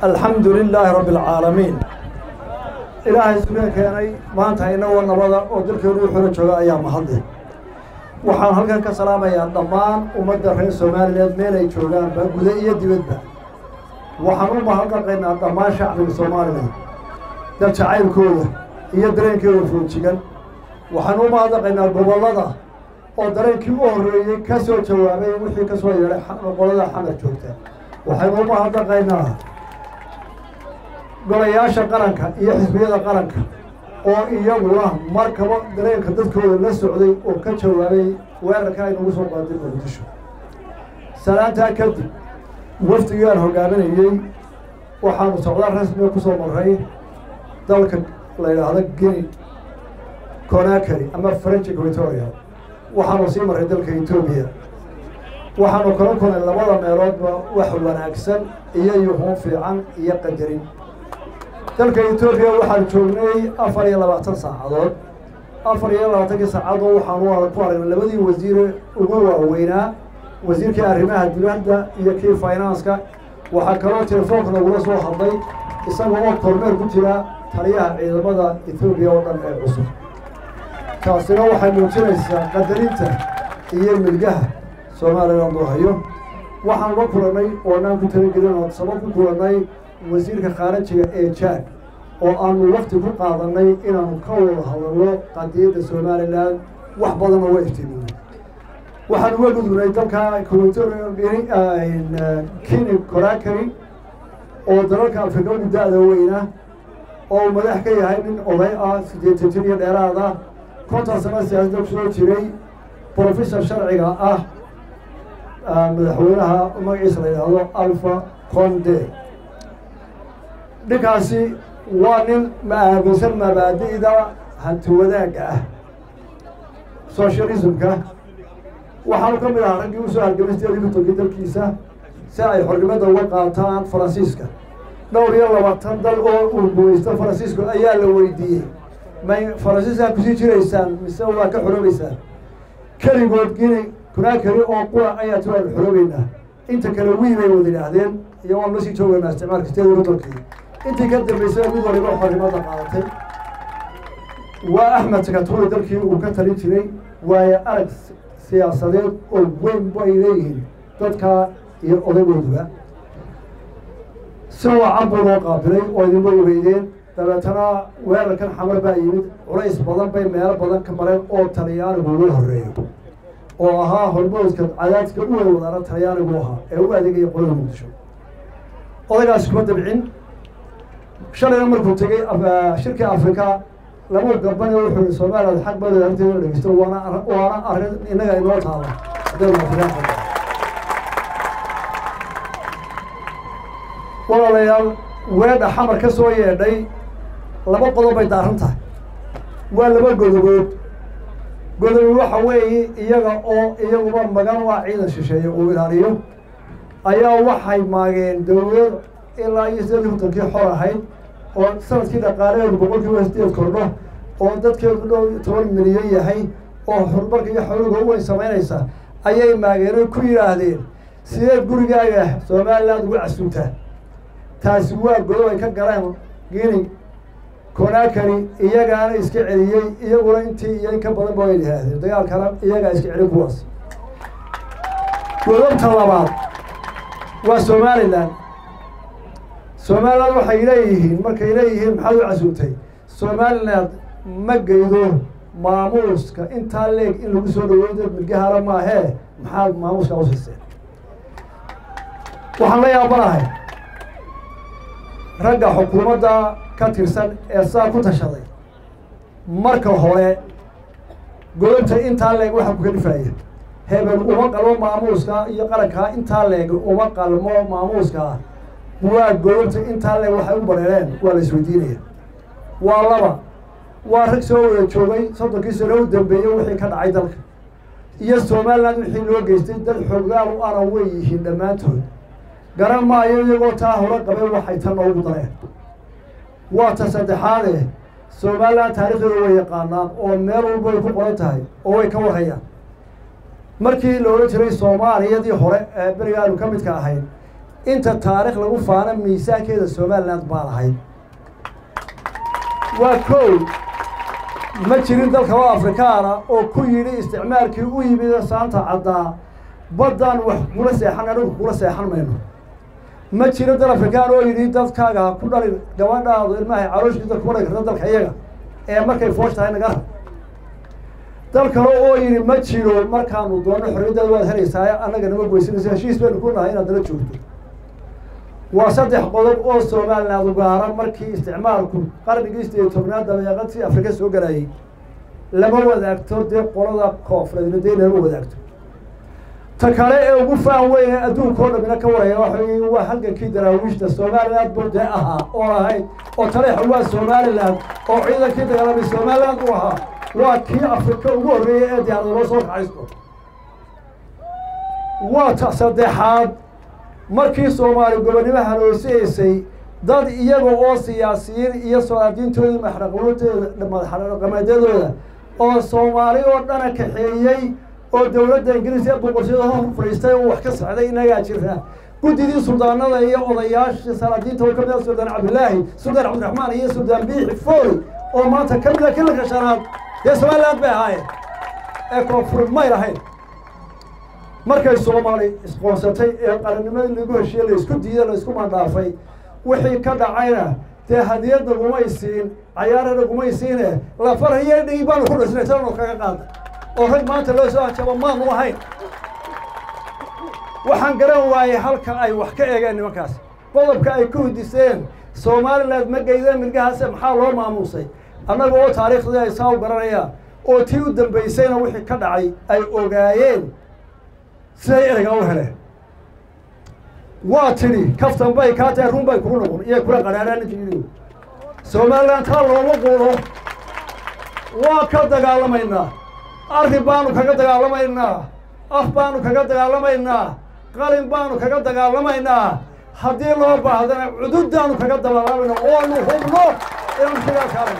alxamdu lilaahi rabbi alcaalamiin ilaahay isugeen keenay maanta inagoo nabada oo dalkeenu u xoro jooga ayaa mahadle waxaan halkan ka salaamayaa dhammaan ummadda reer soomaaliyeed meel ay joogaanba guda iyo dibadba waxaan u mahadnaqaynaa dhammaan shacbiga soomaalilan dal jacaylkooda iyo dareenkooda foojigan waxaan u mahadnaqaynaa gobollada oo dareenkii u horreeyey ka soo jawaabay wixii ka soo yeedhay qolada xamar joogta waxaynu u mahadnaqaynaa golayaasha qaranka iyo xisbiyada qaranka oo iyaguna markaba dareenka dadkooda la socday oo ka jawaabay weerarka aynugu soo qaaday muqdisho salaantaa kadib wafdigii aan hogaaminayey waxaanu socdaal rasmiga ku soo maray dalka la yidhaahdo guinea conakary ama french equatoria waxaanu sii maray dalka etoobiya waxaanu kala kulnay labada meeloodba wax wanaagsan iyo yuhuun fiican iyo qadarin dalka etoobiya waxaan joognay afar iyo labaatan saacadood afar iyo labaatankii saacadood waxaanu ku aragnay labadii wasiire ugu waaweynaa wasiirkii arrimaha dibadda iyo kii finanska waxaa kaloo telefoonka lagula soo hadlay isaga oo kormeer ku jira taliyaha ciidamada etoobiya oo dhan ee cusub taasina waxay muujinaysaa qadarinta iyo milgaha somalilan loo hayo waxaan la kulannay oonaan ku talagelin oo sabab ku kulannay wasiirka khaarajiga ee jaad oo aanu wakti ku qaadanay inaanu ka wada hadalno qadiyadda somalilan wax badanoo waa iftiiminay waxaan uga gudubnay dalka kini corakary oo dalalka afrika ugu da-da weyna oo uu madax ka yahay nin oday ah siddeetan jir iyo dheeraada konton sano siyaasadda kusoo jiray professor sharciga ah madaxweynaha magaciisa la yidhaahdo alfa conde ninkaasi waa nin ma aaminsan mabaadi'da hanti wadaagga ah socialismka waxaanu ka mid ahaa raggii usoo halgamay sideedii kutonkii dalkiisa si ay xornimada uga qaataan faransiiska dhowr iyo labaatan dal oo uu gumaysto faransiisku ayaa la weydiiyey may faransiiskaa kusii jiraysaan mise waa ka xoroobeysaan keligood gini kunaakari oo qura ayaa ti waanu xoroobeynaa inta kale wii bay wada yidhaahdeen iyo waanu lasii joogaynaa isticmaalka sideedii kutonkii intii ka dambaysay mid waliba xornimada qaadatay waa axmed sakaturi dalkii uu ka talin jiray waayo arag siyaasadeed oo weyn bay leeyihiin dadka iyo odagooduba si wacan buu loo qaabilay oo idinba ogeydeen dabeetana weerarkan xamar baa yimid culays badan bay meelo badan ka mareen oo talyaanigu ugu horeeyo oo ahaa hormoodka cadaadka u way wadaana talyaanigu ahaa ee u adeegaya qolada muqdisho odagaasi kuma dabcin shalayna markuu tegey shirkii afrika lama gabane wuxuu yihi somaliland xaq badeeda harteeda ina dhegeysto waana waana arrin innaga inoo taala haddaynu afrikaan qabno walaalayaal weedha xamar ka soo yeedhay laba qodob bay daaran tahay waa laba godobood godobi waxa weeye iyaga oo iyaguba magan u ah ciidan shisheeye uu ilaaliyo ayaa waxay maageen dawlad ilaa iyo sideedii kontonkii xor ahayd oo sanadkii dhaqaalaheedu boqol kiiba sideed kordho oo dadkeedu dhow toban milyan yahay oo horumarka iyo xoluga u weyn samaynaysa ayay maageeno ku yidhaahdeen sideed gurigaaga somaliland ugu casuuntaa taasi waa godob ay ka galeen gini conakary iyagaana iska celiyey iyaguna intii iyo in ka badan ba way yidhaahdeen dagaalkana iyagaa iska celin kuwaas godobta labaad waa somaliland somaliland waxay leeyihiin markay leeyihiin maxaad u casuumtay somaliland ma geydo maamuuska intaa leeg in lagu soo dhaweeyo dad milgahala maahee maxaad maamuuska usiiseen waxaan la yaabanahay ragga xukuumadda ka tirsan ee saa ku tashaday marka hore godobta intaa leeg waxa ku kalifaya hebel uma qalmo maamuuska iyo qarankaa intaa leeg uma qalmo maamuuska waa godobta intaa leeg waxay u bareereen waa la isweydiinaya waa laba waa rag soo wada joogay soddonkii sano u dambeeyey wixii ka dhacay dalka iyo somaliland wixii loo geystay dad xoogaal u ana way yihiin dhammaantood garan maayo iyagoo taa hore qabay waxay tan noogu dareen waa ta saddexaade somaliland taarikhdeeda way yaqaanaan oo meel walba way ku qoran tahay oo way ka warayaan markii la odhan jiray soomaaliyadii hore ee beriga aanu ka midka ahayn inta taarikh lagu faana miisaankeeda somaliland baa lahayd waa kow ma jirin dalka oo afrikaana oo ku yidhi isticmaalkii u yimid saanta caddaa baddaan wax kula seexan anigu kula seexan mayno ma jiro dal afrikaan oo yidhi dadkaaga ha ku dhalin gabadhaadu ilmahay calooshkiisa kuma dhali karta dalka iyaga ee markay foosh tahay nagara dal kale oo yidhi ma jiro markaanu doonno xorriyaddaada waad helaysaa annaga nama goysanaysa heshiis baynu ku nahay inaad nala joogto waa saddex qodob oo somaliland ugaara markii isticmaalku qarnigii sideed tobnaad dabeeqadii afrika soo galayay lama wadaagto dee qolada koonfureedna dee lama wadaagto ta kale ee ugu faan weyne adduunka oo dhamina ka waraya waxa wey waa halgankii daraawiishta somaliland buu dee ahaa oo ahayd oo taleexa waa somaliland oo ciidankii dagaalamay somaliland u ahaa waa kii afrika ugu horreeyay ee diyaarada loo soo kacaysto waa ta saddexaad markii soomaali gobonnimo haloosihaysay dad iyaga oo siyaasiyiin iyo solaadiintoodii madaxdhaqameedooda madaxdhaqameedyadooda oo soomaali oo dhana kaxeeyey oo dowladda ingiriis ee boqortooyada hor fadhiistay oo wax ka socday inagaa jira guddidii suldaanada iyo odayaashii salaadiinta oo kamid ah suldaan cabdillaahi suldaan cabdiraxmaan iyo suldaan biixi fooli oo maanta ka mid a kilanka shanaad dee somaliland bay ahaayeen ee koonfureed may lahayn markay soomaali isqoonsatay ee qarannimadii lagu heshiiyey la isku diiday la isku mandhaafay wixii ka dhacayna dee hadiyad nagumay siin cayaara nagumay siine lafarhaye dhigi baanu ku dhisnay tananu kaga qaada oo rag maanta loo soo hajabo maanu ahayn waxaan garan waayey halka ay wax ka eegeen nimankaas qodobka ay ku hudiseen somaliland ma geydeen milgahaase maxaa loo maamuusay annaga oo taariikhdii ay saa u garanayaan oo tii u dambaysayna wixii ka dhacay ay ogaayeen siday ereyga u heleen waa tidhi kaftan bay kaa tahay run bay kugu noqon iyo kula qadhaadhaan ninka yidhi somaliland taa looma quulo waa ka dagaalamaynaa arrin baanu kaga dagaalamaynaa af baanu kaga dagaalamaynaa qalin baanu kaga dagaalamaynaa haddii loo baahdana cududdaanu kaga dagaalamaynaa oonu hubno inaan kagaa kaalana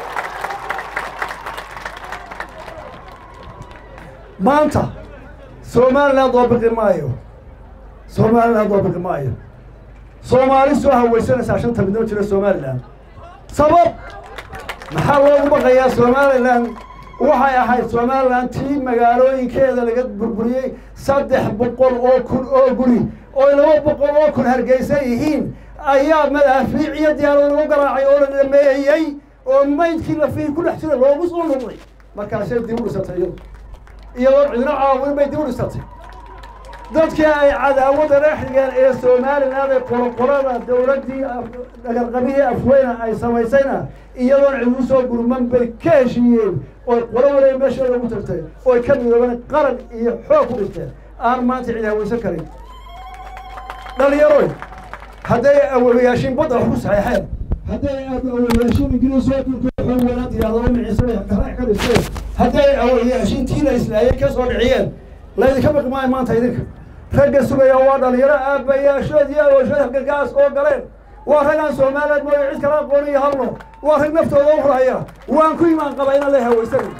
maanta somaliland oo biqi maayo somaliland oo biqi maayo soomaali soo hawaysanaysaa shanta midnimo jira somaliland sabab maxaa loogu baqayaa somaliland waxay ahayd somaliland tii magaalooyinkeeda laga burburiyey saddex boqol oo kun oo guri oo laba boqol oo kun hargeysan yihiin ayaa madaafiic iyo diyaarada lagu garaacay oo la dhameeyey oo maydkii lafihi ku dhex jira loogu soo noqday markaasay dib u dhisatay iyadu iyadoo cidno caawin bay dib u dhisatay dadkii ay cadaawadda dhex dhigeen ee somaliland ee qoloqolada dowladdii dhagarqabihii afweyna ay samaysayna iyadoon cid u soo gurman bay ka heshiiyeen oy qolo waliba meeshooda ugu tagtay oy ka midoobeen qaran iyo xoog ku dhisteen aan maanta cid hawaysan karin dhalinyaroy hadday awowayaashiin badda wax ku saxeexeen hadday awowayaashiin ingiriis oo dhulka xoog walaad diyaadado miciisay garaac ka dhisteen hadday awowayaashiin tii la islaayay ka soo dhiciyeen laydinka baqi maayo maanta idinka ragga sugaya waa dhalinyaro aabbayaashood iyo awooshood halgagaas oo galeen waa ragaan soomaaliyeed mooyo cid kala aqoon iyo hadlo waa rag naftooda u huraya waan ku imaan qaba inaan la hawaysanin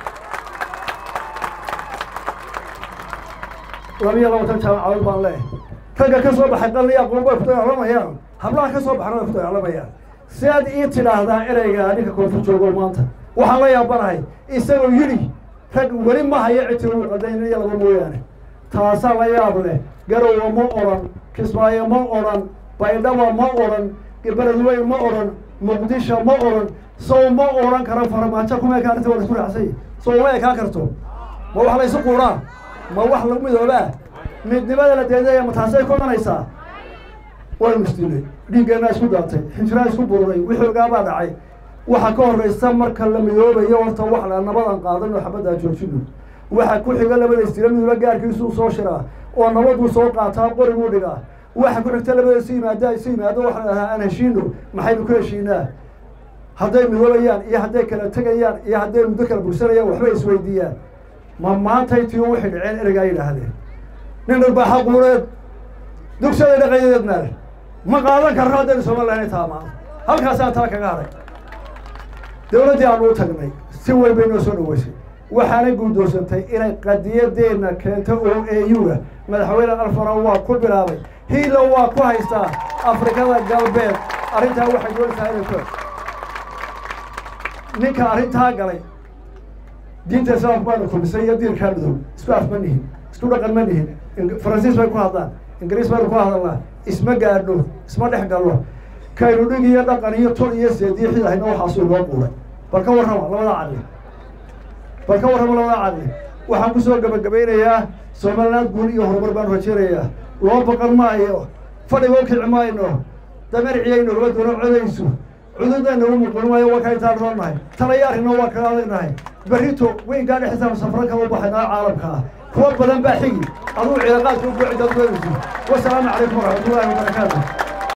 labiyo labatan jaamacadood baan leeyahay ragga ka soo baxay qalli aqoon bay ku dagaalamayaan hablaha ka soo baxana way ku dagaalamayaan si aad ii tidhaahdaa ereyga ninka koonfur joogo maanta waxaan la yaabanahay isagoo yidhi rag weli ma hayo cidtii qadaynaya laba mooyaane taasaa la yaab leh garowa ma odhan kismaayo ma odhan baydhaba ma odhan beledweyn ma odhan muqdisho ma odhan sow ma odhan karo farmaajo kuma ekaan arrinta waa laisku raacsay sow ma ekaan karto ma wax laysu quuraa ma wax lagu midoobaa midnimada la deedaya ma taasay ku imanaysaa waynu isdilay dhiiggeenaa isku daatay xinjiraa isku bururay wixii ogaabaa dhacay waxa ka horraysa marka la midoobayo horta wax la nabadan qaadan oo xabaddaa joojino waxa ku xiga labada istira midooba gaarkiisuu soo shiraa oo nabaduu soo qaataa qoriguu dhigaa waxa ku xigta labada isu yimaada isu yimaado waxa la dhahaa aan heshiino maxaynu ku heshiinaa hadday midoobayaan iyo hadday kala tegayaan iyo hadday muddo kala bursanayaan waxbay isweydiiyaan ma maantay tii wixii dhaceen ereygaa yidhaahdeen nin dharbaaxa quureed dugsaday dhaqayadeed maale ma qaadan karno haddaynu somaliland taamaa halkaasaan taa kaga haray dowladdii aanu u tagnay si weyn bay noo soo dhaweysay waxaanay guuldoonsantay inay qadiyadeenna keento oo euga madaxweyne alfaro waa ku bilaabay hiila waa ku haystaa afrikada galbeed arrintaa waxay doonaysaa inay ku ninka arrintaa galay diinta islaamku baanu kumisay iyo diinkaa madow isku af ma nihin isku dhaqan ma nihin faransiis bay ku hadlaan ingiriis baynu ku hadalnaa isma gaadhno isma dhex galno kaynu dhig iyo dhaqan iyo tol iyo seediyo xidahayna waxaasuu inoo buuray bal ka warrama labada cadli bal ka warrama labada cadli waxaan kusoo gabagabaynayaa somaliland guul iyo horumar baanu rajaynayaa loo baqan maayo fadhiga u kici mayno damerciyaynu laba doono codaysu cududayna u muqun maayo waa ka intaan noolnahay talaya arrino waa kaga adagnahay berrito weyngaa dhexdiisa safro kama baxaynaa caalamka ah kuwa badan baa xigi aduu ciidaqaadka u buuci dad weynaysu wasalaamu calaykum waraxmatullaahi wabarakaatu